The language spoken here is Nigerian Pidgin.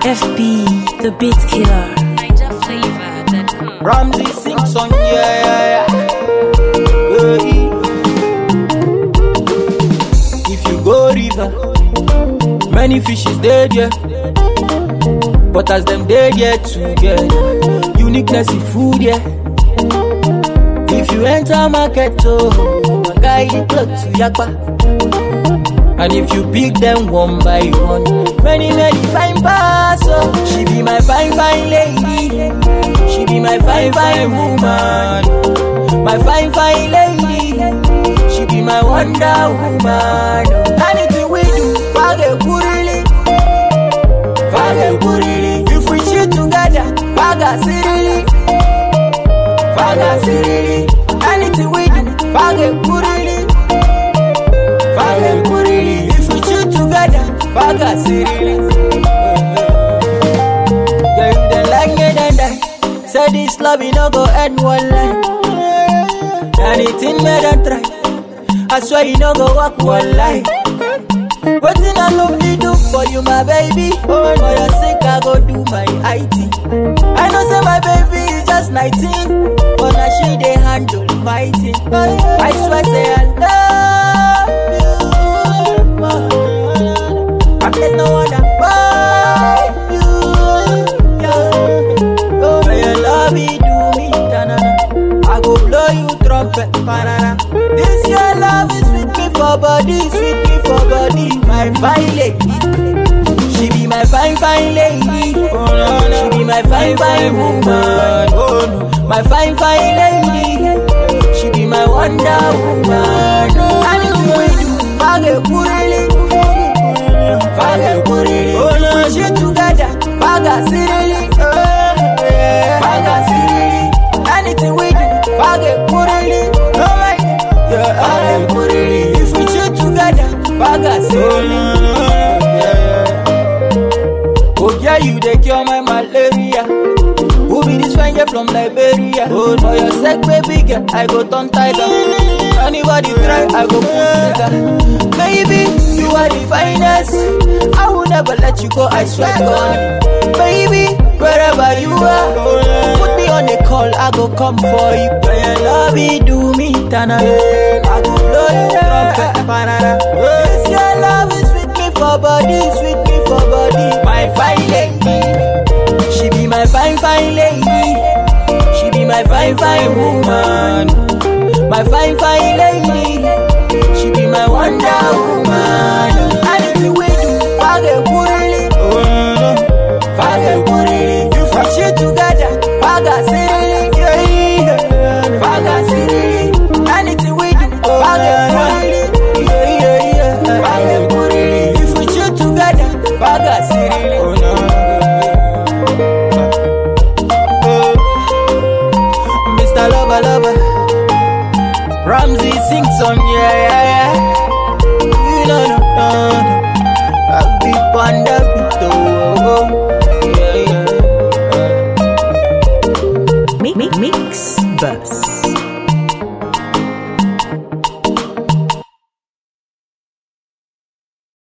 FB, the beat killer. NigerFlavor.com. Ramsey sings on yeah, yeah, yeah. Hey. If you go river, many fishes dead yeah. But as them dead yeah together, uniqueness in food yeah. If you enter market oh, my guy you talk to yakpa. And if you pick them one by one, many many fine pass oh. She be my fine fine lady. She be my fine fine woman. My fine fine lady. She be my wonder woman. Anything we do, fage kurili. Fage kurili. If we cheat together, faga sirili. Faga sirili. Anything we do, fage kurili. Fage kurili. If we cheat together, faga sirili. Yeah, you then like me then die. Say this love you no go end one line. Anything me done try. I swear you no go walk one line. Wetin I love you do for you, my baby. For your sake, I go do my IT. I know say my baby is just 19, but now she dey handle my thing. I swear say I love you. I there's no other but you. Yeah. Oh, may your love me do me, ta-na-na. I go blow you trumpet, banana. This your love is sweet me for body, sweet me for body, my fine lady. She be my fine fine lady. She be my fine fine woman. My fine fine lady. She be my wonder woman. Anything we do, fage kurili, fage kurili. We shit together, faga sirili, faga sirili. Anything we do, fage kurili. Yeah, fage kurili. If we shit together, faga sirili. Oh yeah, you dey cure my malaria. Who be this fine girl from Liberia? Oh, for your sake, baby girl, I go turn tiger. Anybody try, I go pull trigger. Baby, you are the finest. I will never let you go, I swear to God. Baby, wherever you are, put me on a call, I go come for you. When your love me, do me, tanana. I go blow you trumpet, banana. This your love is sweet me for body, sweet me for body. My fine lady. She be my fine, fine lady. She be my fine, fine woman. My fine, fine lady. She be my wonder woman. Anything we do, fage kurili. Fage kurili. If we shit together, faga sirili. Yeah, Faga sirili. Anything we do, fage kurili. Yeah, yeah, yeah. Fage kurili. If we shit together, faga sirili. Mr. Lover Lover Ramsey sings on yeah yeah yeah You know no no no I'll be on the beat oh, oh, oh.